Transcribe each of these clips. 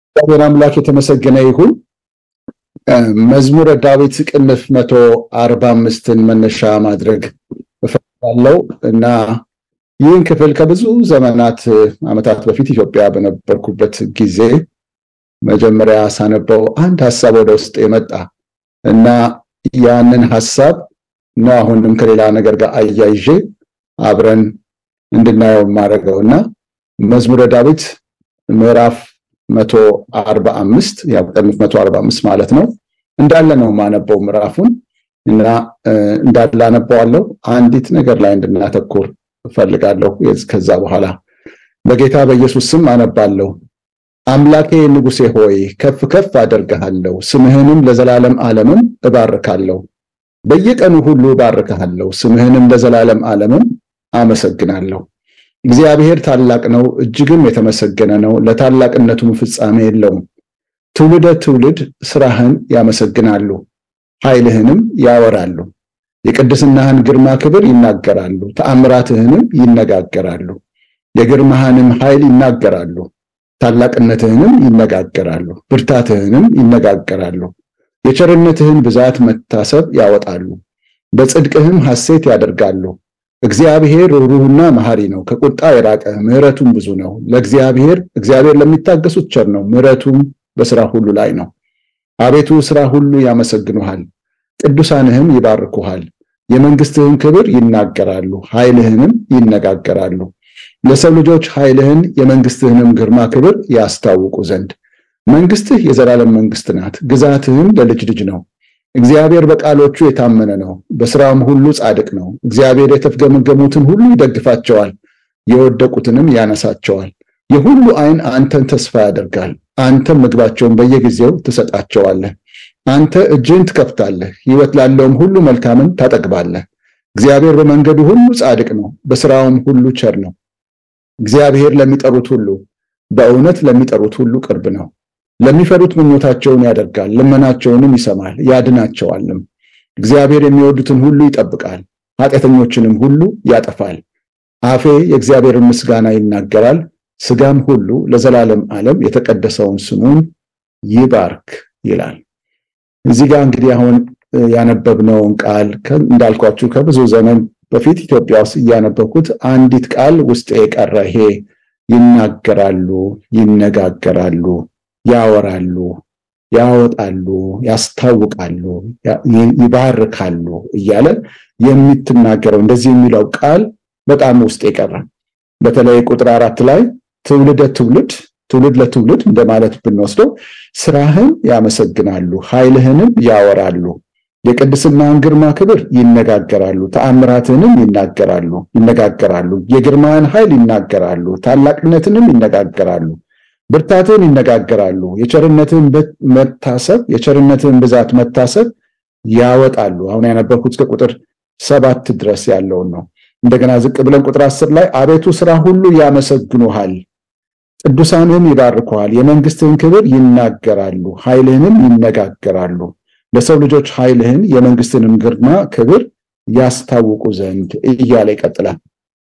እግዚአብሔር አምላክ የተመሰገነ ይሁን። መዝሙረ ዳዊት ቅንፍ መቶ አርባ አምስትን መነሻ ማድረግ እፈልጋለሁ እና ይህን ክፍል ከብዙ ዘመናት ዓመታት በፊት ኢትዮጵያ በነበርኩበት ጊዜ መጀመሪያ ሳነበው አንድ ሀሳብ ወደ ውስጥ የመጣ እና ያንን ሀሳብ ነው አሁንም ከሌላ ነገር ጋር አያይዤ አብረን እንድናየው የማደርገው እና መዝሙረ ዳዊት ምዕራፍ መቶ አርባ አምስት ያው ቅንፍ መቶ አርባ አምስት ማለት ነው እንዳለ ነው ማነበው ምዕራፉን እና እንዳለ አነበዋለሁ። አንዲት ነገር ላይ እንድናተኩር እፈልጋለሁ። ከዛ በኋላ በጌታ በኢየሱስ ስም አነባለሁ። አምላኬ ንጉሴ ሆይ ከፍ ከፍ አደርግሃለሁ፣ ስምህንም ለዘላለም ዓለምም እባርካለሁ። በየቀኑ ሁሉ እባርክሃለሁ፣ ስምህንም ለዘላለም ዓለምም አመሰግናለሁ። እግዚአብሔር ታላቅ ነው፣ እጅግም የተመሰገነ ነው፣ ለታላቅነቱም ፍጻሜ የለውም። ትውልደ ትውልድ ስራህን ያመሰግናሉ፣ ኃይልህንም ያወራሉ። የቅድስናህን ግርማ ክብር ይናገራሉ፣ ተአምራትህንም ይነጋገራሉ። የግርማህንም ኃይል ይናገራሉ፣ ታላቅነትህንም ይነጋገራሉ፣ ብርታትህንም ይነጋገራሉ። የቸርነትህን ብዛት መታሰብ ያወጣሉ፣ በጽድቅህም ሐሴት ያደርጋሉ። እግዚአብሔር ሩህሩህና መሐሪ ነው፣ ከቁጣ የራቀ ምሕረቱም ብዙ ነው። ለእግዚአብሔር እግዚአብሔር ለሚታገሱት ቸር ነው፣ ምሕረቱም በስራ ሁሉ ላይ ነው። አቤቱ ስራ ሁሉ ያመሰግኑሃል፣ ቅዱሳንህም ይባርኩሃል። የመንግስትህን ክብር ይናገራሉ፣ ኃይልህንም ይነጋገራሉ። ለሰው ልጆች ኃይልህን የመንግስትህንም ግርማ ክብር ያስታውቁ ዘንድ መንግስትህ የዘላለም መንግስት ናት፣ ግዛትህም ለልጅ ልጅ ነው። እግዚአብሔር በቃሎቹ የታመነ ነው፣ በስራም ሁሉ ጻድቅ ነው። እግዚአብሔር የተፍገመገሙትን ሁሉ ይደግፋቸዋል፣ የወደቁትንም ያነሳቸዋል። የሁሉ ዓይን አንተን ተስፋ ያደርጋል፣ አንተም ምግባቸውን በየጊዜው ትሰጣቸዋለህ። አንተ እጅህን ትከፍታለህ፣ ሕይወት ላለውም ሁሉ መልካምን ታጠግባለህ። እግዚአብሔር በመንገዱ ሁሉ ጻድቅ ነው፣ በስራውም ሁሉ ቸር ነው። እግዚአብሔር ለሚጠሩት ሁሉ በእውነት ለሚጠሩት ሁሉ ቅርብ ነው። ለሚፈሩት ምኞታቸውን ያደርጋል፣ ልመናቸውንም ይሰማል ያድናቸዋልም። እግዚአብሔር የሚወዱትን ሁሉ ይጠብቃል፣ ኃጢአተኞችንም ሁሉ ያጠፋል። አፌ የእግዚአብሔርን ምስጋና ይናገራል፣ ስጋም ሁሉ ለዘላለም ዓለም የተቀደሰውን ስሙን ይባርክ ይላል። እዚህ ጋር እንግዲህ አሁን ያነበብነውን ቃል እንዳልኳችሁ ከብዙ ዘመን በፊት ኢትዮጵያ ውስጥ እያነበብኩት አንዲት ቃል ውስጥ የቀረ ይሄ ይናገራሉ፣ ይነጋገራሉ፣ ያወራሉ፣ ያወጣሉ፣ ያስታውቃሉ፣ ይባርካሉ እያለ የምትናገረው እንደዚህ የሚለው ቃል በጣም ውስጥ የቀረ በተለይ ቁጥር አራት ላይ ትውልደ ትውልድ ትውልድ ለትውልድ እንደማለት ብንወስደው ስራህን ያመሰግናሉ፣ ኃይልህንም ያወራሉ፣ የቅድስናህን ግርማ ክብር ይነጋገራሉ፣ ተአምራትህንም ይናገራሉ ይነጋገራሉ፣ የግርማህን ኃይል ይናገራሉ፣ ታላቅነትንም ይነጋገራሉ፣ ብርታትህን ይነጋገራሉ፣ የቸርነትህን መታሰብ የቸርነትህን ብዛት መታሰብ ያወጣሉ። አሁን ያነበብኩት እስከ ቁጥር ሰባት ድረስ ያለውን ነው። እንደገና ዝቅ ብለን ቁጥር አስር ላይ አቤቱ ስራ ሁሉ ያመሰግኑሃል ቅዱሳንህም ይባርኩሃል። የመንግስትህን ክብር ይናገራሉ፣ ኃይልህንም ይነጋገራሉ። ለሰው ልጆች ኃይልህን የመንግስትንም ግርማ ክብር ያስታውቁ ዘንድ እያለ ይቀጥላል።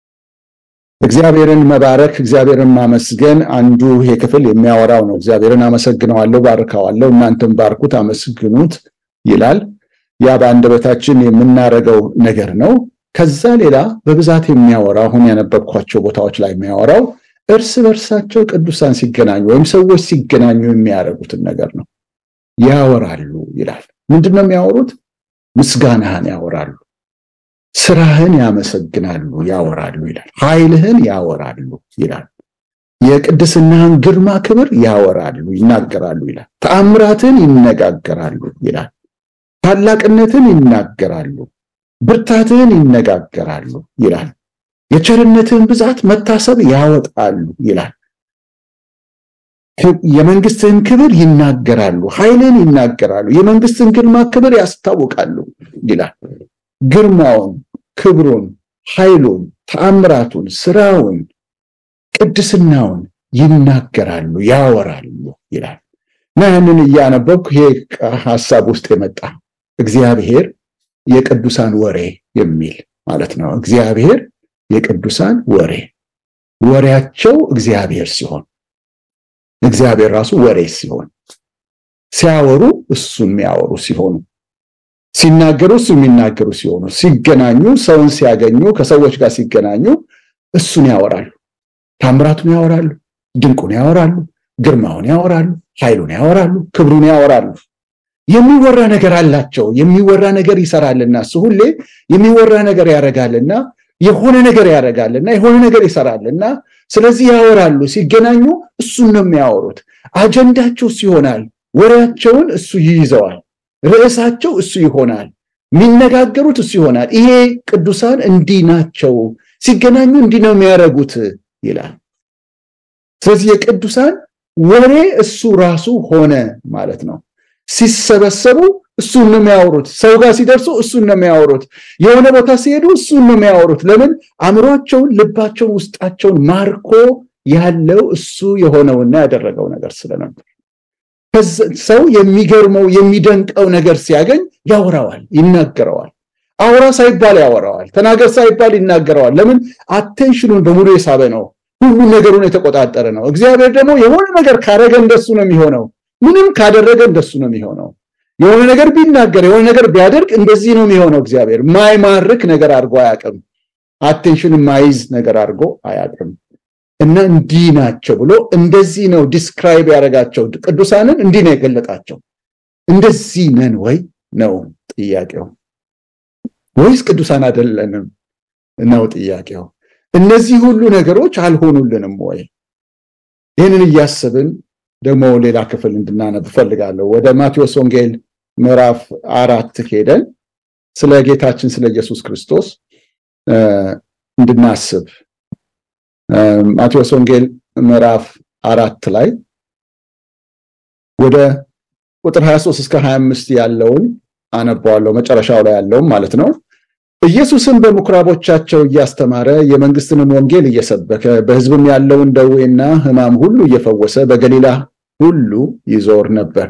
እግዚአብሔርን መባረክ እግዚአብሔርን ማመስገን አንዱ ይሄ ክፍል የሚያወራው ነው። እግዚአብሔርን አመሰግነዋለሁ፣ ባርከዋለሁ፣ እናንተም ባርኩት፣ አመስግኑት ይላል። ያ በአንደበታችን የምናደርገው ነገር ነው። ከዛ ሌላ በብዛት የሚያወራው አሁን ያነበብኳቸው ቦታዎች ላይ የሚያወራው እርስ በርሳቸው ቅዱሳን ሲገናኙ ወይም ሰዎች ሲገናኙ የሚያደርጉትን ነገር ነው። ያወራሉ ይላል። ምንድን ነው የሚያወሩት? ምስጋናህን ያወራሉ፣ ስራህን ያመሰግናሉ፣ ያወራሉ ይላል። ኃይልህን ያወራሉ ይላል። የቅድስናህን ግርማ ክብር ያወራሉ፣ ይናገራሉ ይላል። ተአምራትን ይነጋገራሉ ይላል። ታላቅነትን ይናገራሉ፣ ብርታትህን ይነጋገራሉ ይላል። የቸርነትህን ብዛት መታሰብ ያወጣሉ ይላል። የመንግስትህን ክብር ይናገራሉ፣ ኃይልን ይናገራሉ፣ የመንግስትን ግርማ ክብር ያስታውቃሉ ይላል። ግርማውን፣ ክብሩን፣ ኃይሉን፣ ተአምራቱን፣ ስራውን፣ ቅድስናውን ይናገራሉ፣ ያወራሉ ይላል እና ያንን እያነበብኩ ይሄ ሀሳብ ውስጥ የመጣ እግዚአብሔር የቅዱሳን ወሬ የሚል ማለት ነው። እግዚአብሔር የቅዱሳን ወሬ ወሬያቸው እግዚአብሔር ሲሆን እግዚአብሔር ራሱ ወሬ ሲሆን ሲያወሩ እሱን የሚያወሩ ሲሆኑ ሲናገሩ እሱ የሚናገሩ ሲሆኑ ሲገናኙ ሰውን ሲያገኙ ከሰዎች ጋር ሲገናኙ እሱን ያወራሉ ታምራቱን ያወራሉ ድንቁን ያወራሉ ግርማውን ያወራሉ ኃይሉን ያወራሉ ክብሩን ያወራሉ የሚወራ ነገር አላቸው የሚወራ ነገር ይሰራልና እሱ ሁሌ የሚወራ ነገር ያደርጋልና የሆነ ነገር ያደርጋልና የሆነ ነገር ይሰራልና ስለዚህ ያወራሉ ሲገናኙ እሱን ነው የሚያወሩት አጀንዳቸው እሱ ይሆናል ወሬያቸውን እሱ ይይዘዋል ርዕሳቸው እሱ ይሆናል የሚነጋገሩት እሱ ይሆናል ይሄ ቅዱሳን እንዲህ ናቸው ሲገናኙ እንዲህ ነው የሚያደርጉት ይላል ስለዚህ የቅዱሳን ወሬ እሱ ራሱ ሆነ ማለት ነው ሲሰበሰቡ እሱን ነው የሚያወሩት ሰው ጋር ሲደርሱ እሱን ነው የሚያወሩት የሆነ ቦታ ሲሄዱ እሱን ነው የሚያወሩት ለምን አእምሯቸውን ልባቸውን ውስጣቸውን ማርኮ ያለው እሱ የሆነውና ያደረገው ነገር ስለነበር ሰው የሚገርመው የሚደንቀው ነገር ሲያገኝ ያወራዋል ይናገረዋል አውራ ሳይባል ያወራዋል ተናገር ሳይባል ይናገረዋል ለምን አቴንሽኑን በሙሉ የሳበ ነው ሁሉ ነገሩን የተቆጣጠረ ነው እግዚአብሔር ደግሞ የሆነ ነገር ካደረገ እንደሱ ነው የሚሆነው ምንም ካደረገ እንደሱ ነው የሚሆነው የሆነ ነገር ቢናገር የሆነ ነገር ቢያደርግ እንደዚህ ነው የሚሆነው እግዚአብሔር ማይማርክ ነገር አድርጎ አያውቅም አቴንሽን ማይዝ ነገር አድርጎ አያውቅም እና እንዲህ ናቸው ብሎ እንደዚህ ነው ዲስክራይብ ያደረጋቸው ቅዱሳንን እንዲህ ነው የገለጣቸው እንደዚህ ነን ወይ ነው ጥያቄው ወይስ ቅዱሳን አይደለንም ነው ጥያቄው እነዚህ ሁሉ ነገሮች አልሆኑልንም ወይ ይህንን እያስብን ደግሞ ሌላ ክፍል እንድናነብ ፈልጋለሁ ወደ ማቴዎስ ወንጌል ምዕራፍ አራት ሄደን ስለ ጌታችን ስለ ኢየሱስ ክርስቶስ እንድናስብ ማቴዎስ ወንጌል ምዕራፍ አራት ላይ ወደ ቁጥር 23 እስከ 25 ያለውን አነባዋለሁ መጨረሻው ላይ ያለውም ማለት ነው ኢየሱስም በምኩራቦቻቸው እያስተማረ የመንግስትንን ወንጌል እየሰበከ በህዝብም ያለውን ደዌና ህማም ሁሉ እየፈወሰ በገሊላ ሁሉ ይዞር ነበር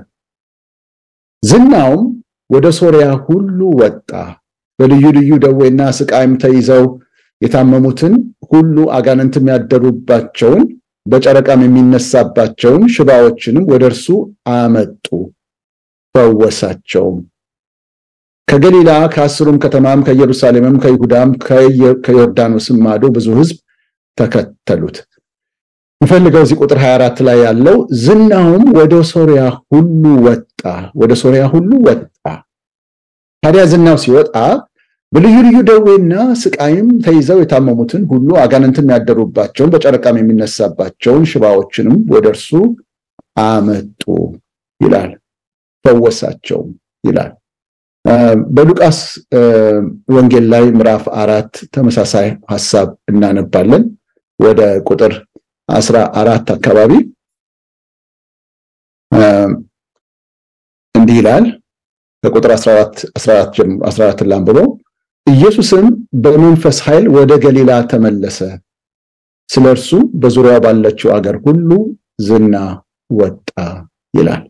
ዝናውም ወደ ሶሪያ ሁሉ ወጣ በልዩ ልዩ ደዌና ስቃይም ተይዘው የታመሙትን ሁሉ አጋንንትም ያደሩባቸውን በጨረቃም የሚነሳባቸውን ሽባዎችንም ወደ እርሱ አመጡ ፈወሳቸውም ከገሊላ ከአስሩም ከተማም ከኢየሩሳሌምም ከይሁዳም ከዮርዳኖስም ማዶ ብዙ ህዝብ ተከተሉት የምፈልገው እዚህ ቁጥር 24 ላይ ያለው ዝናውም ወደ ሶሪያ ሁሉ ወጣ ወደ ሶሪያ ሁሉ ወጣ ታዲያ ዝናው ሲወጣ በልዩ ልዩ ደዌና ስቃይም ተይዘው የታመሙትን ሁሉ አጋንንትም ያደሩባቸውን በጨረቃም የሚነሳባቸውን ሽባዎችንም ወደ እርሱ አመጡ ይላል ፈወሳቸውም ይላል በሉቃስ ወንጌል ላይ ምዕራፍ አራት ተመሳሳይ ሐሳብ እናነባለን ወደ ቁጥር አስራ አራት አካባቢ እንዲህ ይላል ከቁጥር 14 14 14 ላንብበው ኢየሱስም በመንፈስ ኃይል ወደ ገሊላ ተመለሰ ስለ እርሱ በዙሪያ ባለችው አገር ሁሉ ዝና ወጣ ይላል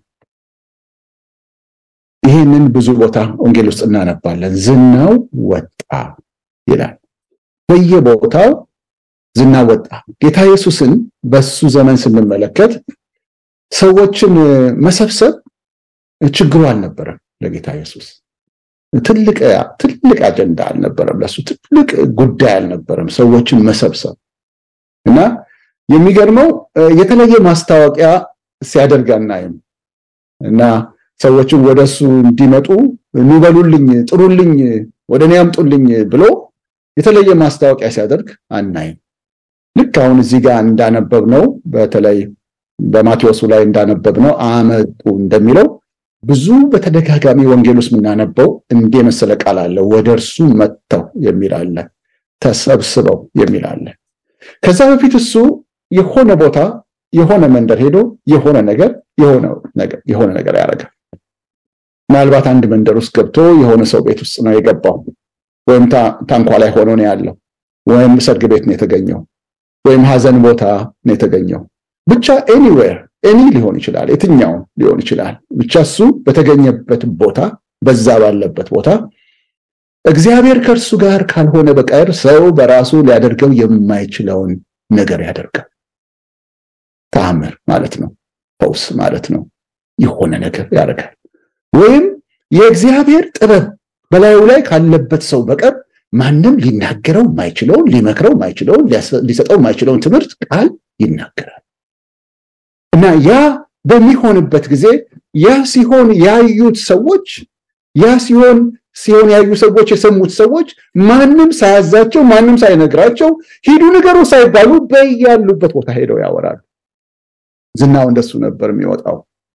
ይህንን ብዙ ቦታ ወንጌል ውስጥ እናነባለን ዝናው ወጣ ይላል በየቦታው ዝና ወጣ ጌታ ኢየሱስን በሱ ዘመን ስንመለከት ሰዎችን መሰብሰብ ችግሩ አልነበረም ለጌታ ኢየሱስ ትልቅ ትልቅ አጀንዳ አልነበረም ለሱ ትልቅ ጉዳይ አልነበረም ሰዎችን መሰብሰብ እና የሚገርመው የተለየ ማስታወቂያ ሲያደርግ አናይም እና ሰዎችን ወደሱ እንዲመጡ ኑበሉልኝ ጥሩልኝ ወደ እኔ ያምጡልኝ ብሎ የተለየ ማስታወቂያ ሲያደርግ አናይም ልክ አሁን እዚህ ጋር እንዳነበብ ነው በተለይ በማቴዎሱ ላይ እንዳነበብ ነው አመጡ እንደሚለው ብዙ በተደጋጋሚ ወንጌል ውስጥ የምናነበው እንደ መሰለ ቃል አለ ወደ እርሱ መጥተው የሚል አለ ተሰብስበው የሚል አለ ከዛ በፊት እሱ የሆነ ቦታ የሆነ መንደር ሄዶ የሆነ ነገር የሆነ ነገር ያደርጋል ምናልባት አንድ መንደር ውስጥ ገብቶ የሆነ ሰው ቤት ውስጥ ነው የገባው ወይም ታንኳ ላይ ሆኖ ነው ያለው ወይም ሰርግ ቤት ነው የተገኘው ወይም ሀዘን ቦታ ነው የተገኘው ብቻ ኤኒዌር ኤኒ ሊሆን ይችላል የትኛው ሊሆን ይችላል ብቻ እሱ በተገኘበት ቦታ በዛ ባለበት ቦታ እግዚአብሔር ከእርሱ ጋር ካልሆነ በቀር ሰው በራሱ ሊያደርገው የማይችለውን ነገር ያደርጋል ተአምር ማለት ነው ፈውስ ማለት ነው። የሆነ ነገር ያደርጋል። ወይም የእግዚአብሔር ጥበብ በላዩ ላይ ካለበት ሰው በቀር ማንም ሊናገረው ማይችለውን ሊመክረው ማይችለውን ሊሰጠው ማይችለውን ትምህርት ቃል ይናገራል እና ያ በሚሆንበት ጊዜ ያ ሲሆን ያዩት ሰዎች ያ ሲሆን ሲሆን ያዩ ሰዎች የሰሙት ሰዎች ማንም ሳያዛቸው ማንም ሳይነግራቸው ሂዱ ንገሩ ሳይባሉ በያሉበት ቦታ ሄደው ያወራሉ። ዝናው እንደሱ ነበር የሚወጣው።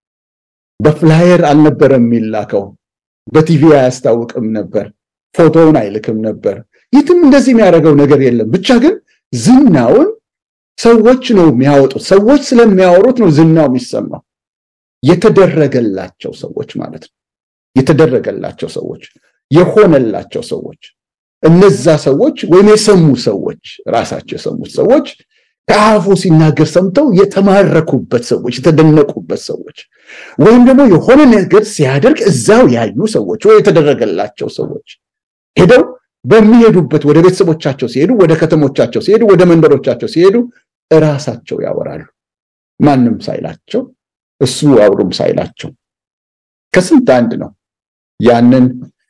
በፍላየር አልነበረም የሚላከው። በቲቪ አያስታውቅም ነበር። ፎቶውን አይልክም ነበር። የትም እንደዚህ የሚያደርገው ነገር የለም። ብቻ ግን ዝናውን ሰዎች ነው የሚያወጡት። ሰዎች ስለሚያወሩት ነው ዝናው የሚሰማው። የተደረገላቸው ሰዎች ማለት ነው። የተደረገላቸው ሰዎች፣ የሆነላቸው ሰዎች፣ እነዛ ሰዎች ወይም የሰሙ ሰዎች ራሳቸው የሰሙት ሰዎች ከአፉ ሲናገር ሰምተው የተማረኩበት ሰዎች፣ የተደነቁበት ሰዎች ወይም ደግሞ የሆነ ነገር ሲያደርግ እዛው ያዩ ሰዎች ወይ የተደረገላቸው ሰዎች ሄደው በሚሄዱበት ወደ ቤተሰቦቻቸው ሲሄዱ፣ ወደ ከተሞቻቸው ሲሄዱ፣ ወደ መንደሮቻቸው ሲሄዱ እራሳቸው ያወራሉ። ማንም ሳይላቸው እሱ አውሩም ሳይላቸው ከስንት አንድ ነው። ያንን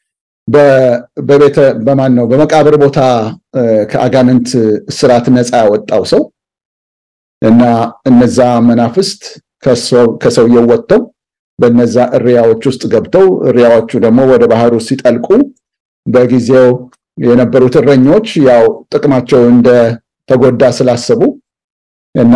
በቤተ በማን ነው በመቃብር ቦታ ከአጋንንት ስርዓት ነፃ ያወጣው ሰው እና እነዛ መናፍስት ከሰውየው ወጥተው በነዛ እሪያዎች ውስጥ ገብተው እሪያዎቹ ደግሞ ወደ ባህሩ ሲጠልቁ በጊዜው የነበሩት እረኞች ያው ጥቅማቸው እንደተጎዳ ስላሰቡ እና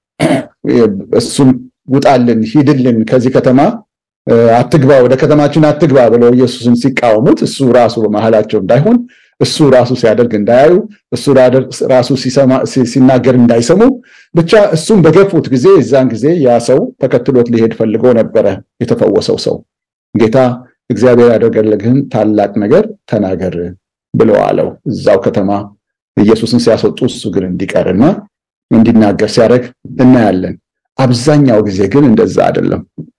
እሱን ውጣልን፣ ሂድልን፣ ከዚህ ከተማ አትግባ፣ ወደ ከተማችን አትግባ ብለው ኢየሱስን ሲቃወሙት እሱ ራሱ በመሃላቸው እንዳይሆን እሱ ራሱ ሲያደርግ እንዳያዩ እሱ ራሱ ሲናገር እንዳይሰሙ ብቻ እሱም በገፉት ጊዜ የዛን ጊዜ ያ ሰው ተከትሎት ሊሄድ ፈልጎ ነበረ። የተፈወሰው ሰው ጌታ እግዚአብሔር ያደረገልህን ታላቅ ነገር ተናገር ብሎ አለው። እዛው ከተማ ኢየሱስን ሲያስወጡ እሱ ግን እንዲቀርና እንዲናገር ሲያደርግ እናያለን። አብዛኛው ጊዜ ግን እንደዛ አይደለም።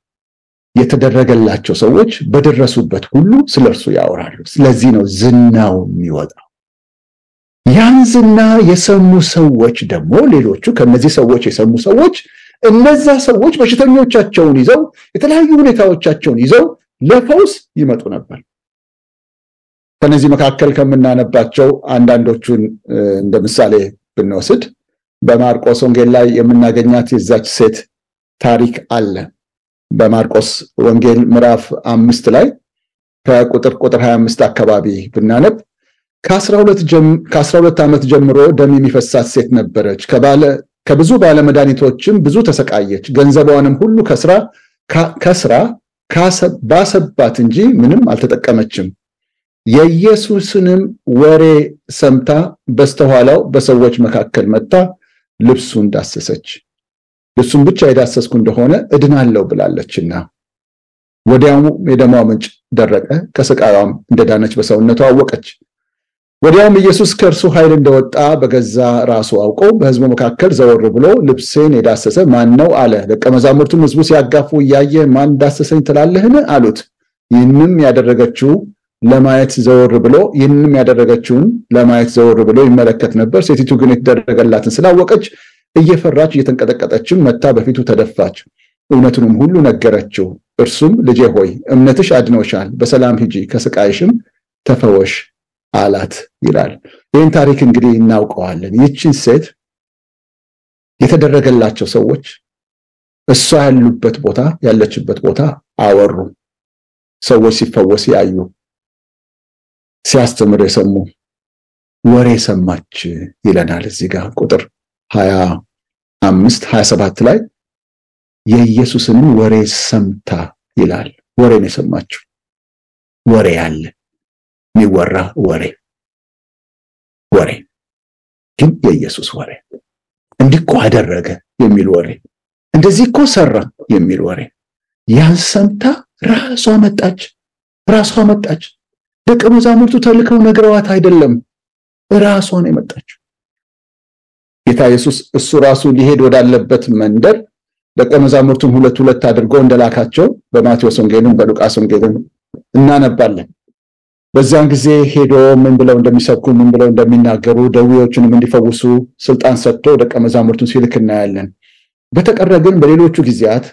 የተደረገላቸው ሰዎች በደረሱበት ሁሉ ስለ እርሱ ያወራሉ። ስለዚህ ነው ዝናው የሚወጣው። ያን ዝና የሰሙ ሰዎች ደግሞ ሌሎቹ ከነዚህ ሰዎች የሰሙ ሰዎች እነዛ ሰዎች በሽተኞቻቸውን ይዘው የተለያዩ ሁኔታዎቻቸውን ይዘው ለፈውስ ይመጡ ነበር። ከነዚህ መካከል ከምናነባቸው አንዳንዶቹን እንደ ምሳሌ ብንወስድ በማርቆስ ወንጌል ላይ የምናገኛት የዛች ሴት ታሪክ አለ። በማርቆስ ወንጌል ምዕራፍ አምስት ላይ ከቁጥር ቁጥር 25 አካባቢ ብናነብ ከ12 ዓመት ጀምሮ ደም የሚፈሳት ሴት ነበረች። ከብዙ ባለመድኃኒቶችም ብዙ ተሰቃየች። ገንዘቧንም ሁሉ ከስራ ከስራ ባሰባት እንጂ ምንም አልተጠቀመችም። የኢየሱስንም ወሬ ሰምታ በስተኋላው በሰዎች መካከል መጥታ ልብሱን ዳሰሰች። ልብሱን ብቻ የዳሰስኩ እንደሆነ እድናለሁ ብላለችና ወዲያውም የደሟ ምንጭ ደረቀ፣ ከስቃዋም እንደዳነች በሰውነቷ አወቀች። ወዲያውም ኢየሱስ ከእርሱ ኃይል እንደወጣ በገዛ ራሱ አውቆ በሕዝቡ መካከል ዘወር ብሎ ልብሴን የዳሰሰ ማን ነው አለ። ደቀ መዛሙርቱም ሕዝቡ ሲያጋፉ እያየ ማን ዳሰሰኝ ትላለህን አሉት። ይህንም ያደረገችው ለማየት ዘወር ብሎ ይህንም ያደረገችውን ለማየት ዘወር ብሎ ይመለከት ነበር። ሴቲቱ ግን የተደረገላትን ስላወቀች እየፈራች እየተንቀጠቀጠችም መታ በፊቱ ተደፋች። እውነቱንም ሁሉ ነገረችው። እርሱም ልጄ ሆይ እምነትሽ አድኖሻል፣ በሰላም ሂጂ፣ ከስቃይሽም ተፈወሽ አላት ይላል። ይህን ታሪክ እንግዲህ እናውቀዋለን። ይህችን ሴት የተደረገላቸው ሰዎች እሷ ያሉበት ቦታ ያለችበት ቦታ አወሩ። ሰዎች ሲፈወስ ያዩ፣ ሲያስተምር የሰሙ ወሬ ሰማች ይለናል እዚህ ጋር ቁጥር ሀያ አምስት ሀያ ሰባት ላይ የኢየሱስንም ወሬ ሰምታ ይላል። ወሬ ነው የሰማችው። ወሬ አለ የሚወራ ወሬ ወሬ ግን የኢየሱስ ወሬ እንዲህ እኮ አደረገ የሚል ወሬ፣ እንደዚህ እኮ ሰራ የሚል ወሬ ያን ሰምታ ራሷ መጣች። ራሷ መጣች። ደቀ መዛሙርቱ ተልከው ነግረዋት አይደለም፣ ራሷ ነው የመጣችው። ጌታ ኢየሱስ እሱ ራሱ ሊሄድ ወዳለበት መንደር ደቀ መዛሙርቱን ሁለት ሁለት አድርጎ እንደላካቸው በማቴዎስ ወንጌልም በሉቃስ ወንጌልም እናነባለን። በዚያን ጊዜ ሄዶ ምን ብለው እንደሚሰብኩ ምን ብለው እንደሚናገሩ ደዌዎችንም እንዲፈውሱ ስልጣን ሰጥቶ ደቀ መዛሙርቱን ሲልክ እናያለን። በተቀረ ግን በሌሎቹ ጊዜያት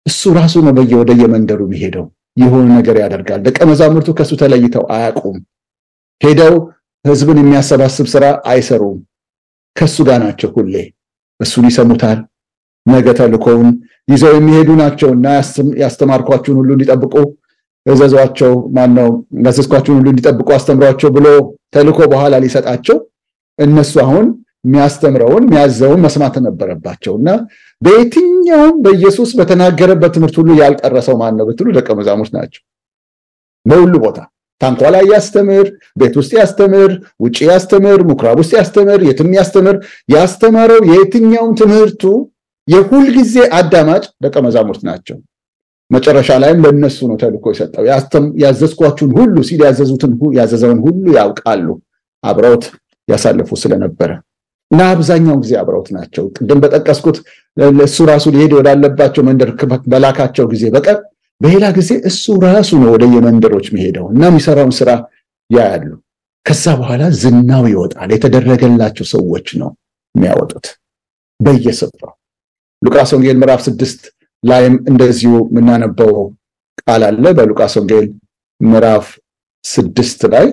እሱ ራሱ ነው በየ ወደ የመንደሩ የሚሄደው የሆነ ነገር ያደርጋል። ደቀ መዛሙርቱ ከእሱ ተለይተው አያውቁም። ሄደው ህዝብን የሚያሰባስብ ስራ አይሰሩም። ከእሱ ጋር ናቸው ሁሌ። እሱን ይሰሙታል። ነገ ተልኮውን ይዘው የሚሄዱ ናቸው እና ያስተማርኳችሁን ሁሉ እንዲጠብቁ እዘዟቸው፣ ማነው ያዘዝኳችሁን ሁሉ እንዲጠብቁ አስተምሯቸው ብሎ ተልኮ በኋላ ሊሰጣቸው እነሱ አሁን የሚያስተምረውን የሚያዘውን መስማት ነበረባቸው እና በየትኛውም በኢየሱስ በተናገረበት ትምህርት ሁሉ ያልቀረሰው ማን ነው ብትሉ ደቀ መዛሙርት ናቸው። በሁሉ ቦታ ታንኳ ላይ ያስተምር፣ ቤት ውስጥ ያስተምር፣ ውጭ ያስተምር፣ ምኩራብ ውስጥ ያስተምር፣ የትም ያስተምር። ያስተማረው የየትኛውም ትምህርቱ የሁልጊዜ አዳማጭ ደቀ መዛሙርት ናቸው። መጨረሻ ላይም ለእነሱ ነው ተልኮ የሰጠው። ያዘዝኳችሁን ሁሉ ሲል ያዘዙትን ያዘዘውን ሁሉ ያውቃሉ። አብረውት ያሳልፉ ስለነበረ እና አብዛኛውን ጊዜ አብረውት ናቸው። ቅድም በጠቀስኩት እሱ ራሱ ሊሄድ ወዳለባቸው መንደር በላካቸው ጊዜ በቀር በሌላ ጊዜ እሱ ራሱ ነው ወደ የመንደሮች የሚሄደው እና የሚሰራውን ስራ ያያሉ። ከዛ በኋላ ዝናው ይወጣል። የተደረገላቸው ሰዎች ነው የሚያወጡት በየስፍራው። ሉቃስ ወንጌል ምዕራፍ ስድስት ላይም እንደዚሁ የምናነበው ቃል አለ። በሉቃስ ወንጌል ምዕራፍ ስድስት ላይ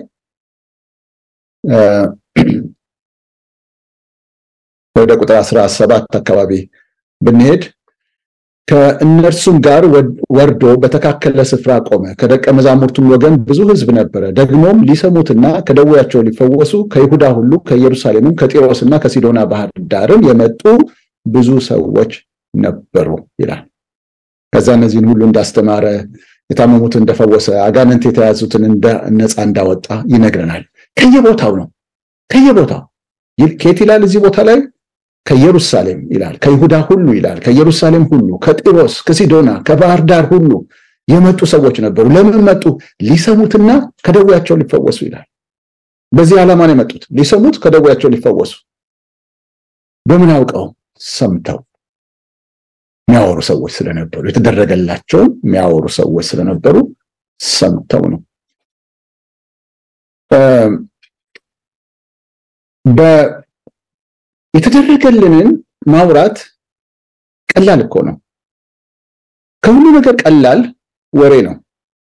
ወደ ቁጥር አስራ ሰባት አካባቢ ብንሄድ ከእነርሱም ጋር ወርዶ በተካከለ ስፍራ ቆመ። ከደቀ መዛሙርቱም ወገን ብዙ ሕዝብ ነበረ። ደግሞም ሊሰሙትና ከደዌያቸው ሊፈወሱ ከይሁዳ ሁሉ ከኢየሩሳሌምም ከጢሮስና ከሲዶና ባህር ዳርም የመጡ ብዙ ሰዎች ነበሩ ይላል። ከዛ እነዚህን ሁሉ እንዳስተማረ፣ የታመሙትን እንደፈወሰ፣ አጋንንት የተያዙትን ነፃ እንዳወጣ ይነግረናል። ከየቦታው ነው ከየቦታው ከየት ይላል እዚህ ቦታ ላይ ከኢየሩሳሌም ይላል፣ ከይሁዳ ሁሉ ይላል፣ ከኢየሩሳሌም ሁሉ፣ ከጢሮስ፣ ከሲዶና፣ ከባህር ዳር ሁሉ የመጡ ሰዎች ነበሩ። ለምን መጡ? ሊሰሙትና ከደዌያቸው ሊፈወሱ ይላል። በዚህ ዓላማ ነው የመጡት፣ ሊሰሙት፣ ከደዌያቸው ሊፈወሱ። በምን አውቀው? ሰምተው የሚያወሩ ሰዎች ስለነበሩ፣ የተደረገላቸውን የሚያወሩ ሰዎች ስለነበሩ ሰምተው ነው። የተደረገልንን ማውራት ቀላል እኮ ነው። ከሁሉ ነገር ቀላል ወሬ ነው።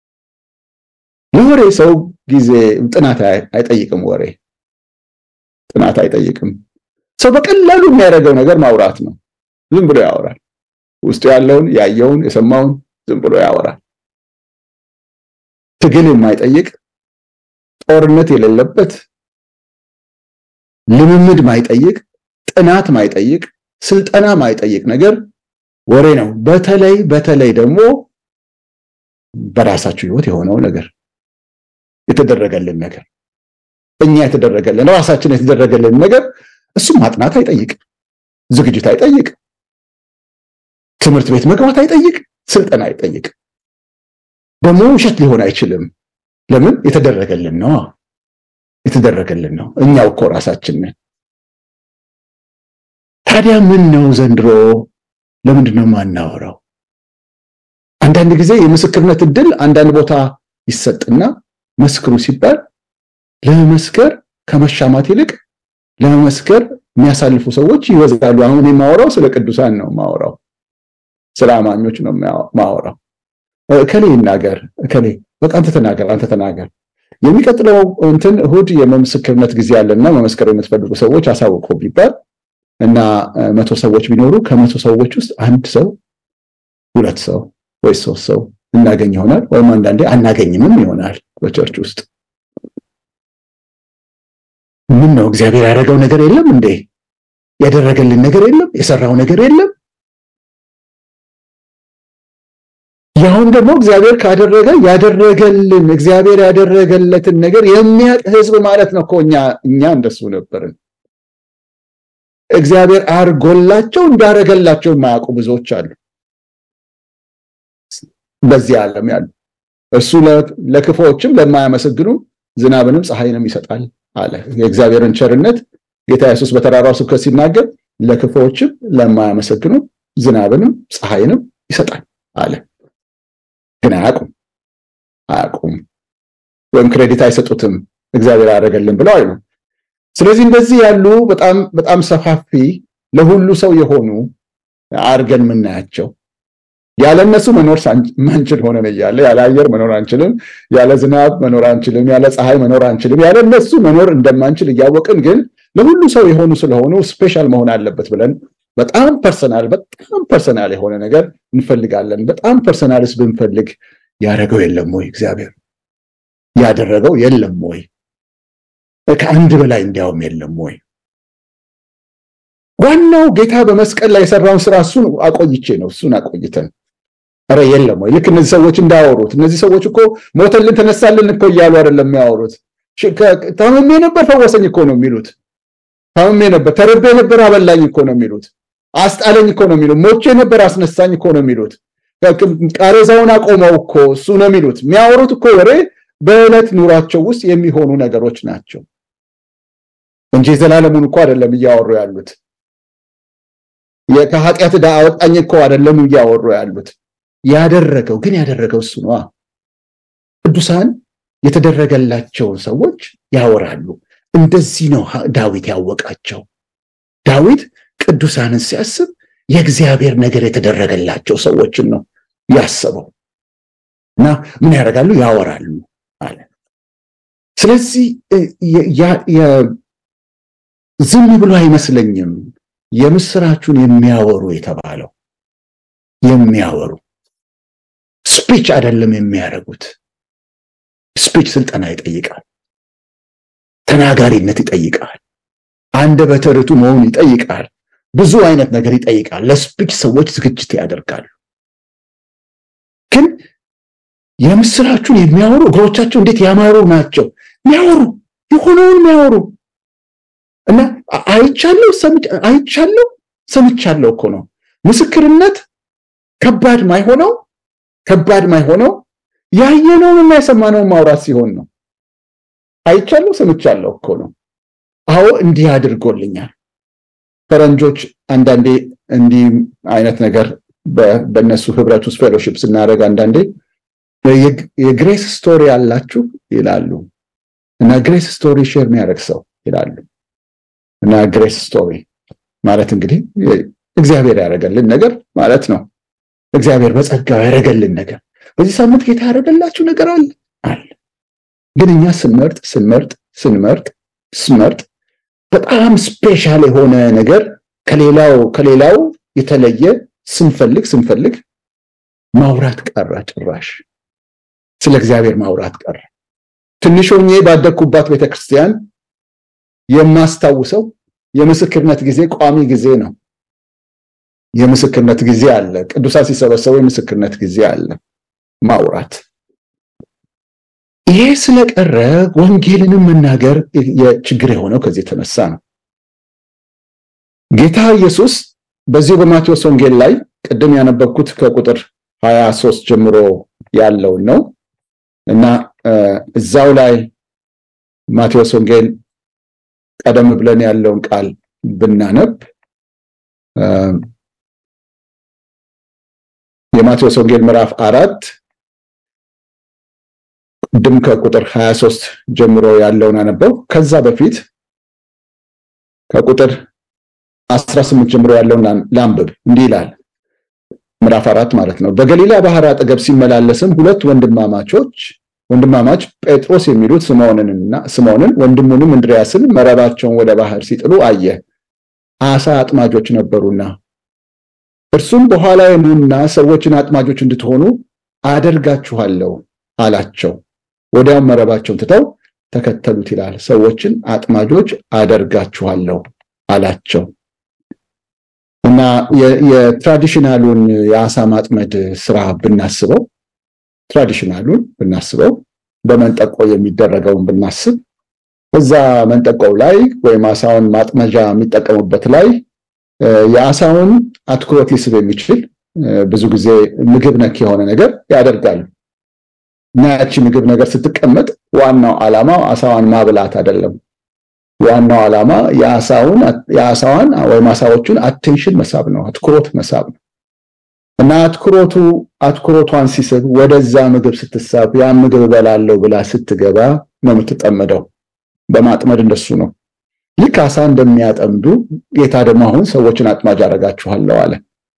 ለወሬ ሰው ጊዜ ጥናት አይጠይቅም። ወሬ ጥናት አይጠይቅም። ሰው በቀላሉ የሚያደርገው ነገር ማውራት ነው። ዝም ብሎ ያወራል። ውስጡ ያለውን ያየውን የሰማውን ዝም ብሎ ያወራል። ትግል የማይጠይቅ ጦርነት የሌለበት ልምምድ ማይጠይቅ ጥናት ማይጠይቅ ስልጠና ማይጠይቅ ነገር ወሬ ነው። በተለይ በተለይ ደግሞ በራሳችሁ ህይወት የሆነው ነገር የተደረገልን ነገር እኛ የተደረገልን ራሳችን የተደረገልን ነገር እሱም ማጥናት አይጠይቅ፣ ዝግጅት አይጠይቅ፣ ትምህርት ቤት መግባት አይጠይቅ፣ ስልጠና አይጠይቅ። ደግሞ ውሸት ሊሆን አይችልም። ለምን? የተደረገልን ነው። የተደረገልን ነው። እኛው እኮ ራሳችን ነን። ታዲያ ምን ነው ዘንድሮ ለምንድን ነው የማናወራው? አንዳንድ ጊዜ የምስክርነት እድል አንዳንድ ቦታ ይሰጥና መስክሩ ሲባል ለመመስከር ከመሻማት ይልቅ ለመመስከር የሚያሳልፉ ሰዎች ይበዛሉ። አሁን የማወራው ስለ ቅዱሳን ነው ማወራው፣ ስለ አማኞች ነው ማወራው። እከሌ ይናገር፣ እከሌ በቃ አንተ ተናገር፣ አንተ ተናገር። የሚቀጥለው እንትን እሁድ የምስክርነት ጊዜ አለና መመስከር የምትፈልጉ ሰዎች አሳውቁ ቢባል እና መቶ ሰዎች ቢኖሩ ከመቶ ሰዎች ውስጥ አንድ ሰው ሁለት ሰው ወይ ሶስት ሰው እናገኝ ይሆናል። ወይም አንዳንዴ አናገኝምም ይሆናል። በቸርች ውስጥ ምን ነው እግዚአብሔር ያደረገው ነገር የለም እንዴ? ያደረገልን ነገር የለም? የሰራው ነገር የለም? ያሁን ደግሞ እግዚአብሔር ካደረገ ያደረገልን እግዚአብሔር ያደረገለትን ነገር የሚያውቅ ሕዝብ ማለት ነው እኮ እኛ እኛ እንደሱ ነበርን። እግዚአብሔር አድርጎላቸው እንዳረገላቸው የማያውቁ ብዙዎች አሉ በዚህ ዓለም ያሉ። እሱ ለክፉዎችም ለማያመሰግኑ ዝናብንም ፀሐይንም ይሰጣል አለ። የእግዚአብሔርን ቸርነት ጌታ ኢየሱስ በተራራው ስብከት ሲናገር ለክፉዎችም ለማያመሰግኑ ዝናብንም ፀሐይንም ይሰጣል አለ። ግን አያውቁም አያውቁም፣ ወይም ክሬዲት አይሰጡትም። እግዚአብሔር ያደረገልን ብለው አይሉ። ስለዚህ እንደዚህ ያሉ በጣም በጣም ሰፋፊ ለሁሉ ሰው የሆኑ አርገን የምናያቸው ያለ እነሱ መኖር ማንችል ሆነን እያለ ያለ አየር መኖር አንችልም፣ ያለ ዝናብ መኖር አንችልም፣ ያለ ፀሐይ መኖር አንችልም። ያለ እነሱ መኖር እንደማንችል እያወቅን ግን ለሁሉ ሰው የሆኑ ስለሆኑ ስፔሻል መሆን አለበት ብለን በጣም ፐርሰናል በጣም ፐርሰናል የሆነ ነገር እንፈልጋለን። በጣም ፐርሰናልስ ብንፈልግ ያደረገው የለም ወይ? እግዚአብሔር ያደረገው የለም ወይ? ከአንድ በላይ እንዲያውም የለም ወይ? ዋናው ጌታ በመስቀል ላይ የሰራውን ስራ እሱን አቆይቼ ነው እሱን አቆይተን ኧረ የለም ወይ? ልክ እነዚህ ሰዎች እንዳወሩት እነዚህ ሰዎች እኮ ሞተልን ተነሳልን እኮ እያሉ አይደለም የሚያወሩት። ታምሜ ነበር ፈወሰኝ እኮ ነው የሚሉት። ታምሜ ነበር ተርቤ ነበር አበላኝ እኮ ነው የሚሉት። አስጣለኝ እኮ ነው የሚሉት። ሞቼ ነበር አስነሳኝ እኮ ነው የሚሉት። ቃሬዛውን አቆመው እኮ እሱ ነው የሚሉት። የሚያወሩት እኮ ወሬ በዕለት ኑሯቸው ውስጥ የሚሆኑ ነገሮች ናቸው እንጂ የዘላለሙን እኮ አይደለም እያወሩ ያሉት። ከኃጢአት ዕዳ አወጣኝ እኮ አይደለም እያወሩ ያሉት። ያደረገው ግን ያደረገው እሱ ነዋ። ቅዱሳን የተደረገላቸውን ሰዎች ያወራሉ። እንደዚህ ነው ዳዊት ያወቃቸው። ዳዊት ቅዱሳንን ሲያስብ የእግዚአብሔር ነገር የተደረገላቸው ሰዎችን ነው ያሰበው እና ምን ያደርጋሉ? ያወራሉ አለ። ስለዚህ ዝም ብሎ አይመስለኝም የምስራቹን የሚያወሩ የተባለው የሚያወሩ ስፒች አይደለም የሚያደርጉት። ስፒች ስልጠና ይጠይቃል። ተናጋሪነት ይጠይቃል። አንደበተ ርቱዕ መሆን ይጠይቃል። ብዙ አይነት ነገር ይጠይቃል። ለስፒች ሰዎች ዝግጅት ያደርጋሉ። ግን የምስራቹን የሚያወሩ እግሮቻቸው እንዴት ያማሩ ናቸው! የሚያወሩ የሆነውን የሚያወሩ እና አይቻለሁ አይቻለሁ ሰምቻለሁ እኮ ነው። ምስክርነት ከባድ ማይሆነው ከባድ ማይሆነው ያየነውን እና የሰማነውን ማውራት ሲሆን ነው። አይቻለሁ ሰምቻለሁ እኮ ነው። አዎ እንዲህ አድርጎልኛል። ፈረንጆች አንዳንዴ እንዲህ አይነት ነገር በእነሱ ህብረት ውስጥ ፌሎሺፕ ስናደርግ አንዳንዴ የግሬስ ስቶሪ አላችሁ ይላሉ እና ግሬስ ስቶሪ ሼር የሚያደርግ ሰው ይላሉ እና ግሬስ ስቶሪ ማለት እንግዲህ እግዚአብሔር ያደረገልን ነገር ማለት ነው። እግዚአብሔር በጸጋው ያደረገልን ነገር በዚህ ሳምንት ጌታ ያደረገላችሁ ነገር አለ አለ። ግን እኛ ስንመርጥ ስንመርጥ ስንመርጥ ስንመርጥ በጣም ስፔሻል የሆነ ነገር ከሌላው ከሌላው የተለየ ስንፈልግ ስንፈልግ ማውራት ቀረ። ጭራሽ ስለ እግዚአብሔር ማውራት ቀረ። ትንሽ ሆኜ ባደግኩባት ቤተክርስቲያን የማስታውሰው የምስክርነት ጊዜ ቋሚ ጊዜ ነው። የምስክርነት ጊዜ አለ። ቅዱሳን ሲሰበሰቡ የምስክርነት ጊዜ አለ። ማውራት ይሄ ስለቀረ ወንጌልንም መናገር ችግር የሆነው ከዚህ የተነሳ ነው። ጌታ ኢየሱስ በዚሁ በማቴዎስ ወንጌል ላይ ቅድም ያነበብኩት ከቁጥር 23 ጀምሮ ያለውን ነው እና እዛው ላይ ማቴዎስ ወንጌል ቀደም ብለን ያለውን ቃል ብናነብ የማቴዎስ ወንጌል ምዕራፍ አራት ቅድም ከቁጥር 23 ጀምሮ ያለውን አነበው። ከዛ በፊት ከቁጥር 18 ጀምሮ ያለውን ላንብብ። እንዲህ ይላል። ምዕራፍ አራት ማለት ነው። በገሊላ ባህር አጠገብ ሲመላለስም ሁለት ወንድማማቾች ወንድማማች ጴጥሮስ የሚሉት ስምዖንንና ስምዖንን ወንድሙንም እንድርያስን መረባቸውን ወደ ባህር ሲጥሉ አየ። አሳ አጥማጆች ነበሩና እርሱም በኋላ ኑና ሰዎችን አጥማጆች እንድትሆኑ አደርጋችኋለሁ አላቸው። ወዲያውም መረባቸውን ትተው ተከተሉት ይላል። ሰዎችን አጥማጆች አደርጋችኋለሁ አላቸው እና የትራዲሽናሉን የአሳ ማጥመድ ስራ ብናስበው ትራዲሽናሉን ብናስበው በመንጠቆ የሚደረገውን ብናስብ እዛ መንጠቆው ላይ ወይም አሳውን ማጥመጃ የሚጠቀሙበት ላይ የአሳውን አትኩሮት ሊስብ የሚችል ብዙ ጊዜ ምግብ ነክ የሆነ ነገር ያደርጋሉ እና ያቺ ምግብ ነገር ስትቀመጥ ዋናው ዓላማው አሳዋን ማብላት አይደለም። ዋናው ዓላማ የአሳውን የአሳዋን ወይም አሳዎቹን አቴንሽን መሳብ ነው፣ አትኩሮት መሳብ ነው። እና አትኩሮቱ አትኩሮቷን ሲስብ ወደዛ ምግብ ስትሳብ ያ ምግብ እበላለሁ ብላ ስትገባ ነው የምትጠመደው። በማጥመድ እንደሱ ነው። ልክ አሳ እንደሚያጠምዱ ጌታ ደግሞ አሁን ሰዎችን አጥማጅ አደርጋችኋለሁ አለ።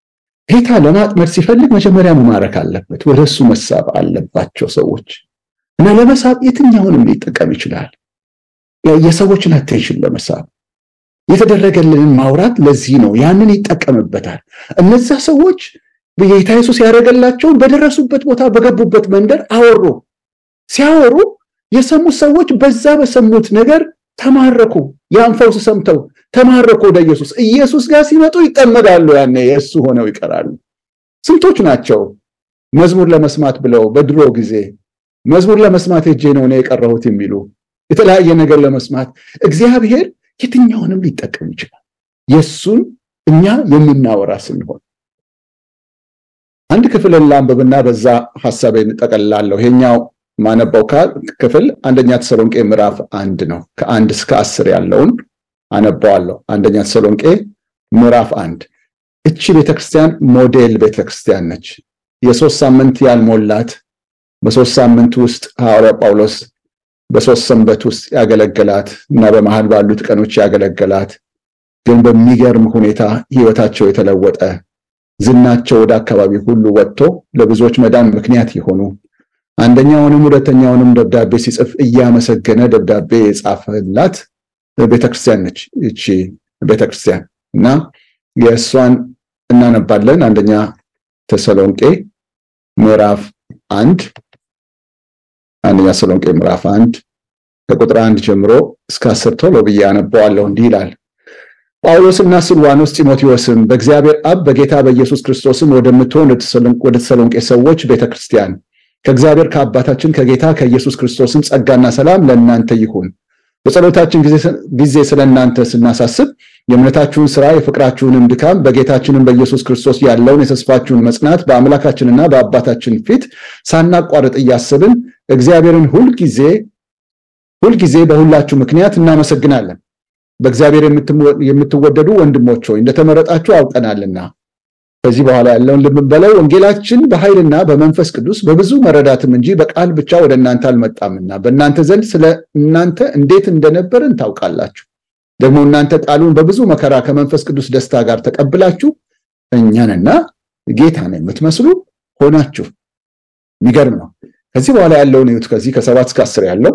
ጌታ ለማጥመድ ሲፈልግ መጀመሪያ መማረክ አለበት። ወደ እሱ መሳብ አለባቸው ሰዎች እና ለመሳብ የትኛውንም ሊጠቀም ይችላል። የሰዎችን አቴንሽን ለመሳብ የተደረገልንን ማውራት ለዚህ ነው። ያንን ይጠቀምበታል። እነዛ ሰዎች ጌታ ኢየሱስ ያደረገላቸውን በደረሱበት ቦታ በገቡበት መንደር አወሩ። ሲያወሩ የሰሙት ሰዎች በዛ በሰሙት ነገር ተማረኩ። ያን ፈውስ ሰምተው ተማረኩ ወደ ኢየሱስ። ኢየሱስ ጋር ሲመጡ ይጠመዳሉ። ያኔ የእሱ ሆነው ይቀራሉ። ስንቶች ናቸው መዝሙር ለመስማት ብለው በድሮ ጊዜ መዝሙር ለመስማት ሄጄ ነው እኔ የቀረሁት የሚሉ የተለያየ ነገር ለመስማት እግዚአብሔር የትኛውንም ሊጠቀም ይችላል። የእሱን እኛ የምናወራ ስንሆን አንድ ክፍልን ላንብብና በዛ ሀሳቤን ጠቀልላለሁ። ይሄኛው ማነባው ክፍል አንደኛ ተሰሎንቄ ምዕራፍ አንድ ነው። ከአንድ እስከ አስር ያለውን አነባዋለሁ። አንደኛ ተሰሎንቄ ምዕራፍ አንድ እቺ ቤተክርስቲያን ሞዴል ቤተክርስቲያን ነች። የሶስት ሳምንት ያልሞላት በሶስት ሳምንት ውስጥ ሐዋርያ ጳውሎስ በሶስት ሰንበት ውስጥ ያገለገላት እና በመሃል ባሉት ቀኖች ያገለገላት ግን በሚገርም ሁኔታ ህይወታቸው የተለወጠ ዝናቸው ወደ አካባቢ ሁሉ ወጥቶ ለብዙዎች መዳን ምክንያት የሆኑ አንደኛውንም ሁለተኛውንም ደብዳቤ ሲጽፍ እያመሰገነ ደብዳቤ የጻፈላት ቤተክርስቲያን ነች ይቺ ቤተክርስቲያን እና የእሷን እናነባለን። አንደኛ ተሰሎንቄ ምዕራፍ አንድ አንደኛ ተሰሎንቄ ምዕራፍ አንድ ከቁጥር አንድ ጀምሮ እስከ አስር ቶሎ ብዬ አነበዋለሁ። እንዲህ ይላል። ጳውሎስና ስልዋኖስ ጢሞቴዎስም በእግዚአብሔር አብ በጌታ በኢየሱስ ክርስቶስም ወደምትሆን ወደ ተሰሎንቄ ሰዎች ቤተክርስቲያን ከእግዚአብሔር ከአባታችን ከጌታ ከኢየሱስ ክርስቶስም ጸጋና ሰላም ለእናንተ ይሁን። በጸሎታችን ጊዜ ስለ እናንተ ስናሳስብ የእምነታችሁን ስራ የፍቅራችሁንም ድካም በጌታችንም በኢየሱስ ክርስቶስ ያለውን የተስፋችሁን መጽናት በአምላካችንና በአባታችን ፊት ሳናቋርጥ እያስብን እግዚአብሔርን ሁልጊዜ ሁልጊዜ በሁላችሁ ምክንያት እናመሰግናለን። በእግዚአብሔር የምትወደዱ ወንድሞች ሆይ እንደተመረጣችሁ አውቀናልና ከዚህ በኋላ ያለውን ልብ በለው ወንጌላችን በኃይልና በመንፈስ ቅዱስ በብዙ መረዳትም እንጂ በቃል ብቻ ወደ እናንተ አልመጣምና በእናንተ ዘንድ ስለ እናንተ እንዴት እንደነበርን ታውቃላችሁ። ደግሞ እናንተ ቃሉን በብዙ መከራ ከመንፈስ ቅዱስ ደስታ ጋር ተቀብላችሁ እኛንና ጌታን የምትመስሉ ሆናችሁ። የሚገርም ነው። ከዚህ በኋላ ያለውን እዩት። ከዚህ ከሰባት እስከ አስር ያለው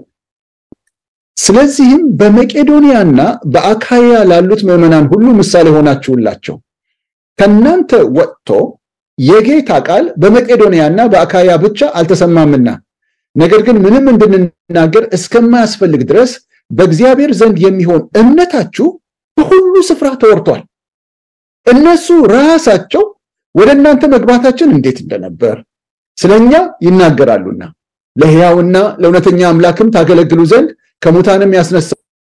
ስለዚህም በመቄዶንያና በአካያ ላሉት ምዕመናን ሁሉ ምሳሌ ሆናችሁላቸው ከእናንተ ወጥቶ የጌታ ቃል በመቄዶንያና በአካያ ብቻ አልተሰማምና ነገር ግን ምንም እንድንናገር እስከማያስፈልግ ድረስ በእግዚአብሔር ዘንድ የሚሆን እምነታችሁ በሁሉ ስፍራ ተወርቷል። እነሱ ራሳቸው ወደ እናንተ መግባታችን እንዴት እንደነበር ስለኛ ይናገራሉና ለሕያውና ለእውነተኛ አምላክም ታገለግሉ ዘንድ ከሙታንም ያስነሳ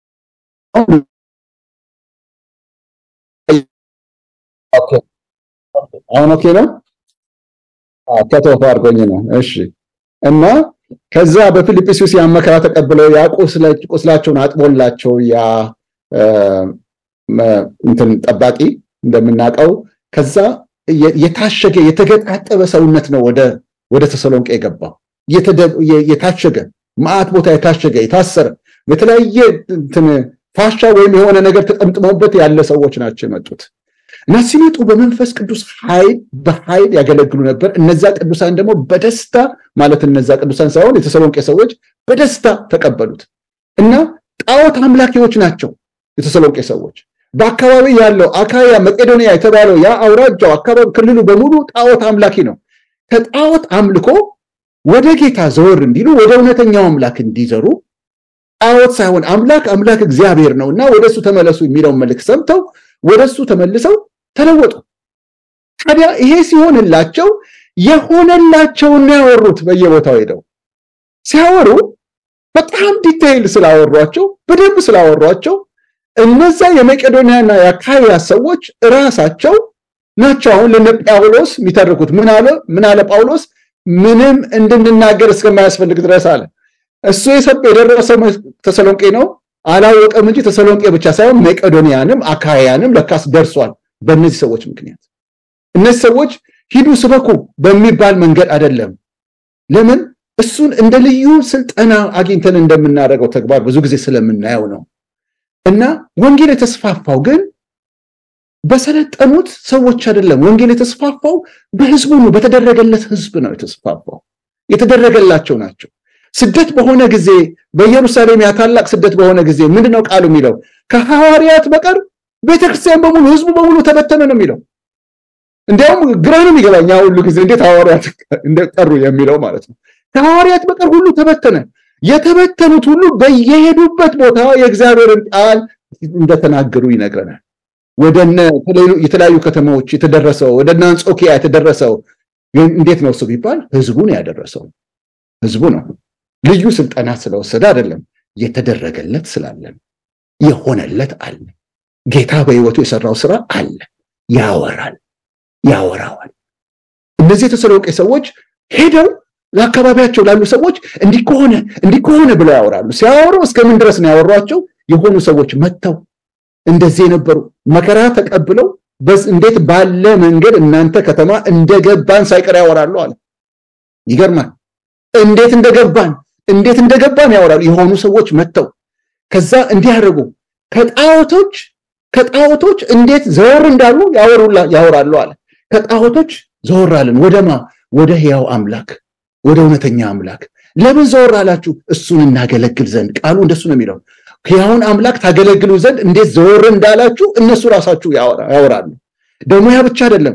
አሁን ኦኬ ነው። ከተወፋ አድርጎኝ ነው። እሺ እና ከዛ በፊልጵስዩስ ያን መከራ ተቀብለው ያ ቁስላቸውን አጥቦላቸው ያ እንትን ጠባቂ እንደምናውቀው ከዛ የታሸገ የተገጣጠበ ሰውነት ነው ወደ ወደ ተሰሎንቄ የገባው የታሸገ ማአት ቦታ የታሸገ የታሰረ በተለያየ እንትን ፋሻ ወይም የሆነ ነገር ተጠምጥሞበት ያለ ሰዎች ናቸው የመጡት እና ሲመጡ በመንፈስ ቅዱስ ኃይል በኃይል ያገለግሉ ነበር። እነዛ ቅዱሳን ደግሞ በደስታ ማለት እነዛ ቅዱሳን ሳይሆን የተሰሎንቄ ሰዎች በደስታ ተቀበሉት እና ጣዖት አምላኪዎች ናቸው የተሰሎንቄ ሰዎች። በአካባቢ ያለው አካያ መቄዶንያ የተባለው ያ አውራጃው አካባቢ ክልሉ በሙሉ ጣዖት አምላኪ ነው። ከጣዖት አምልኮ ወደ ጌታ ዘወር እንዲሉ ወደ እውነተኛው አምላክ እንዲዘሩ ጣዖት ሳይሆን አምላክ አምላክ እግዚአብሔር ነው እና ወደሱ ተመለሱ የሚለውን መልእክት ሰምተው ወደሱ ተመልሰው ተለወጡ። ታዲያ ይሄ ሲሆንላቸው የሆነላቸውን ነው ያወሩት። በየቦታው ሄደው ሲያወሩ በጣም ዲቴይል ስላወሯቸው በደንብ ስላወሯቸው እነዛ የመቄዶንያና የአካያ ሰዎች እራሳቸው ናቸው አሁን ለነ ጳውሎስ የሚተርኩት። ምን አለ ምን አለ ጳውሎስ? ምንም እንድንናገር እስከማያስፈልግ ድረስ አለ። እሱ የሰብ የደረሰው ተሰሎንቄ ነው አላወቀም እንጂ ተሰሎንቄ ብቻ ሳይሆን መቄዶንያንም አካያንም ለካስ ደርሷል። በእነዚህ ሰዎች ምክንያት እነዚህ ሰዎች ሂዱ ስበኩ በሚባል መንገድ አይደለም። ለምን እሱን እንደ ልዩ ስልጠና አግኝተን እንደምናደርገው ተግባር ብዙ ጊዜ ስለምናየው ነው። እና ወንጌል የተስፋፋው ግን በሰለጠኑት ሰዎች አይደለም። ወንጌል የተስፋፋው በህዝቡ ነው። በተደረገለት ህዝብ ነው የተስፋፋው። የተደረገላቸው ናቸው። ስደት በሆነ ጊዜ በኢየሩሳሌም ያ ታላቅ ስደት በሆነ ጊዜ ምንድነው ቃሉ የሚለው? ከሐዋርያት በቀር ቤተክርስቲያን በሙሉ ህዝቡ በሙሉ ተበተነ ነው የሚለው። እንዲያውም ግራ ነው የሚገባኝ ያ ሁሉ ጊዜ እንዴት ሐዋርያት እንደቀሩ የሚለው ማለት ነው። ከሐዋርያት በቀር ሁሉ ተበተነ። የተበተኑት ሁሉ በየሄዱበት ቦታ የእግዚአብሔርን ቃል እንደተናገሩ ይነግረናል። ወደነ የተለያዩ ከተማዎች የተደረሰው ወደነ አንጾኪያ የተደረሰው እንዴት ነው እሱ ቢባል ህዝቡን ያደረሰው ህዝቡ ነው። ልዩ ስልጠና ስለወሰደ አይደለም፣ የተደረገለት ስላለን የሆነለት አለ። ጌታ በህይወቱ የሰራው ስራ አለ። ያወራል ያወራዋል። እነዚህ የተሰሎቄ ሰዎች ሄደው ለአካባቢያቸው ላሉ ሰዎች እንዲህ ከሆነ እንዲህ ከሆነ ብለው ያወራሉ። ሲያወሩ እስከምን ድረስ ነው ያወሯቸው? የሆኑ ሰዎች መጥተው እንደዚህ የነበሩ መከራ ተቀብለው እንዴት ባለ መንገድ እናንተ ከተማ እንደገባን ሳይቀር ያወራሉ አለ። ይገርማል። እንዴት እንደገባን እንዴት እንደገባን ያወራሉ። የሆኑ ሰዎች መጥተው ከዛ እንዲህ ያደርጉ ከጣዖቶች ከጣዖቶች እንዴት ዘወር እንዳሉ ያወራሉ አለ። ከጣዖቶች ዘወር አለን ወደማ ወደ ሕያው አምላክ ወደ እውነተኛ አምላክ። ለምን ዘወር አላችሁ? እሱን እናገለግል ዘንድ ቃሉ እንደሱ ነው የሚለው። ሕያውን አምላክ ታገለግሉ ዘንድ እንዴት ዘወር እንዳላችሁ እነሱ ራሳችሁ ያወራሉ። ደግሞ ያ ብቻ አይደለም፣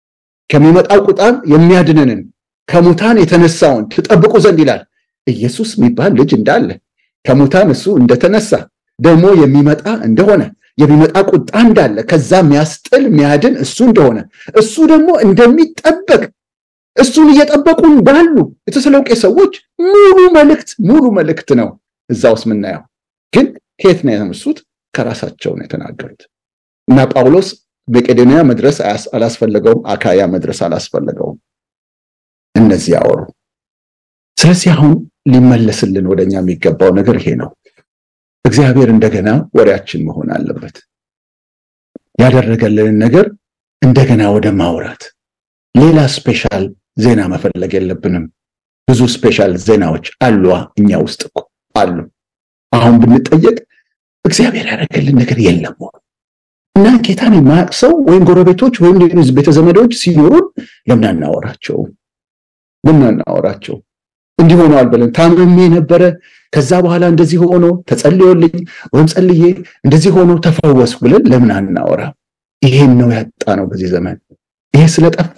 ከሚመጣው ቁጣን የሚያድነንን ከሙታን የተነሳውን ትጠብቁ ዘንድ ይላል። ኢየሱስ የሚባል ልጅ እንዳለ ከሙታን እሱ እንደተነሳ ደግሞ የሚመጣ እንደሆነ የሚመጣ ቁጣ እንዳለ ከዛ የሚያስጥል የሚያድን እሱ እንደሆነ እሱ ደግሞ እንደሚጠበቅ እሱን እየጠበቁ እንዳሉ የተሰሎቄ ሰዎች ሙሉ መልእክት ሙሉ መልእክት ነው እዛ ውስጥ የምናየው። ግን ከየት ነው የተነሱት? ከራሳቸው ነው የተናገሩት። እና ጳውሎስ መቄዶንያ መድረስ አላስፈለገውም፣ አካያ መድረስ አላስፈለገውም። እነዚህ ያወሩ። ስለዚህ አሁን ሊመለስልን ወደኛ የሚገባው ነገር ይሄ ነው። እግዚአብሔር እንደገና ወሬያችን መሆን አለበት። ያደረገልንን ነገር እንደገና ወደ ማውራት ሌላ ስፔሻል ዜና መፈለግ የለብንም። ብዙ ስፔሻል ዜናዎች አሉ እኛ ውስጥ እኮ አሉ። አሁን ብንጠየቅ እግዚአብሔር ያደረገልን ነገር የለም እና ጌታን የማያውቅ ሰው ወይም ጎረቤቶች ወይም ቤተዘመዶች ሲኖሩን ለምን አናወራቸው? ለምን አናወራቸው? እንዲህ ሆነዋል ብለን ታምሜ ነበረ፣ ከዛ በኋላ እንደዚህ ሆኖ ተጸልዮልኝ ወይም ጸልዬ እንደዚህ ሆኖ ተፈወስኩ ብለን ለምን አናወራ? ይሄን ነው ያጣ ነው በዚህ ዘመን። ይሄ ስለጠፋ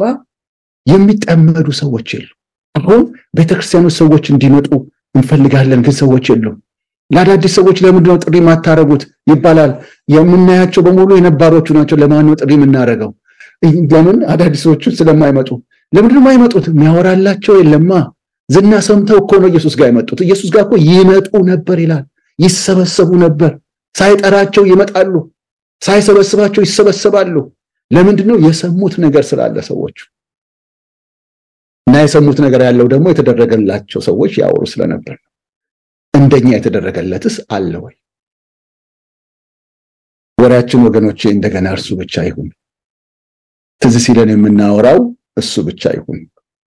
የሚጠመዱ ሰዎች የሉ። አሁን ቤተክርስቲያኖች ሰዎች እንዲመጡ እንፈልጋለን፣ ግን ሰዎች የሉም። ለአዳዲስ ሰዎች ለምንድነው ጥሪ የማታረጉት ይባላል። የምናያቸው በሙሉ የነባሮቹ ናቸው። ለማን ነው ጥሪ የምናደርገው? ለምን አዳዲሶቹ ስለማይመጡ። ለምንድነው የማይመጡት? የሚያወራላቸው የለማ። ዝና ሰምተው እኮ ነው ኢየሱስ ጋር የመጡት። ኢየሱስ ጋር እኮ ይመጡ ነበር ይላል። ይሰበሰቡ ነበር። ሳይጠራቸው ይመጣሉ፣ ሳይሰበስባቸው ይሰበሰባሉ። ለምንድን ነው? የሰሙት ነገር ስላለ ሰዎቹ እና የሰሙት ነገር ያለው ደግሞ የተደረገላቸው ሰዎች ያወሩ ስለነበር ነው። እንደኛ የተደረገለትስ አለ ወይ? ወሬያችን ወገኖቼ እንደገና እርሱ ብቻ ይሁን። ትዝ ሲለን የምናወራው እሱ ብቻ ይሁን።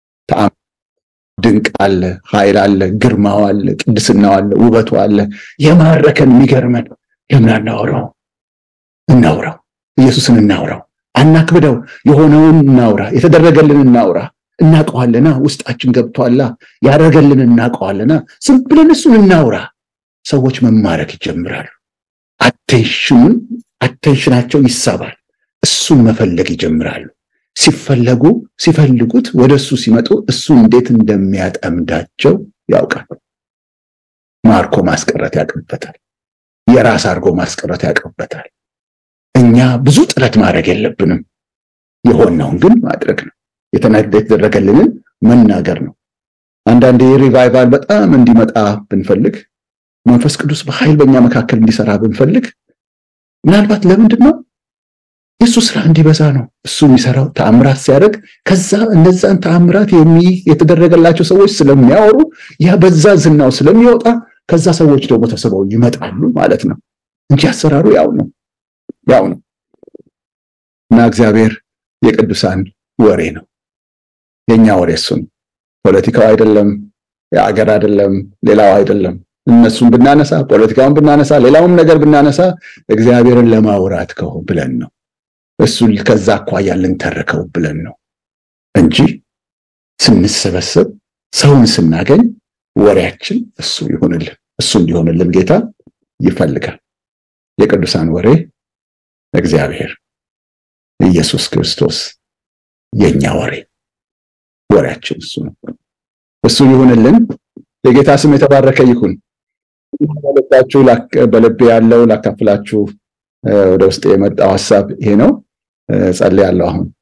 ድንቅ አለ፣ ኃይል አለ፣ ግርማው አለ፣ ቅድስናው አለ፣ ውበቱ አለ። የማረከን የሚገርመን ለምን አናወራው? እናውራው። ኢየሱስን እናውራው፣ አናክብደው። የሆነውን እናውራ፣ የተደረገልን እናውራ። እናውቀዋለና ውስጣችን ገብቷላ። ያደረገልን እናውቀዋለና ዝም ብለን እሱን እናውራ። ሰዎች መማረክ ይጀምራሉ። አቴንሽኑን አቴንሽናቸው ይሳባል። እሱን መፈለግ ይጀምራሉ። ሲፈለጉ ሲፈልጉት ወደ እሱ ሲመጡ እሱ እንዴት እንደሚያጠምዳቸው ያውቃል። ማርኮ ማስቀረት ያቅበታል። የራስ አድርጎ ማስቀረት ያቅበታል። እኛ ብዙ ጥረት ማድረግ የለብንም። የሆነውን ግን ማድረግ ነው። የተደረገልንን መናገር ነው። አንዳንዴ ሪቫይቫል በጣም እንዲመጣ ብንፈልግ፣ መንፈስ ቅዱስ በኃይል በእኛ መካከል እንዲሰራ ብንፈልግ ምናልባት ለምንድን ነው የእሱ ስራ እንዲበዛ ነው። እሱ የሚሰራው ተአምራት ሲያደርግ ከዛ እነዛን ተአምራት የተደረገላቸው ሰዎች ስለሚያወሩ ያ በዛ ዝናው ስለሚወጣ ከዛ ሰዎች ደግሞ ተስበው ይመጣሉ ማለት ነው እንጂ አሰራሩ ያው ነው ያው ነው እና እግዚአብሔር የቅዱሳን ወሬ ነው። የኛ ወሬ እሱ ነው። ፖለቲካው አይደለም፣ የአገር አይደለም፣ ሌላው አይደለም። እነሱን ብናነሳ ፖለቲካውን ብናነሳ ሌላውም ነገር ብናነሳ እግዚአብሔርን ለማውራት ከሆ ብለን ነው እሱ ከዛ አኳያ ልንተርከው ብለን ነው እንጂ ስንሰበሰብ ሰውን ስናገኝ ወሬያችን እሱ ይሆንልን እሱ እንዲሆንልን ጌታ ይፈልጋል። የቅዱሳን ወሬ እግዚአብሔር ኢየሱስ ክርስቶስ የኛ ወሬ ወሬያችን እሱ ነው። እሱ ይሁንልን። የጌታ ስም የተባረከ ይሁን። መልእክታችሁ በልቤ ያለው ላካፍላችሁ ወደ ውስጥ የመጣው ሀሳብ ይሄ ነው። ጸልያለሁ አሁን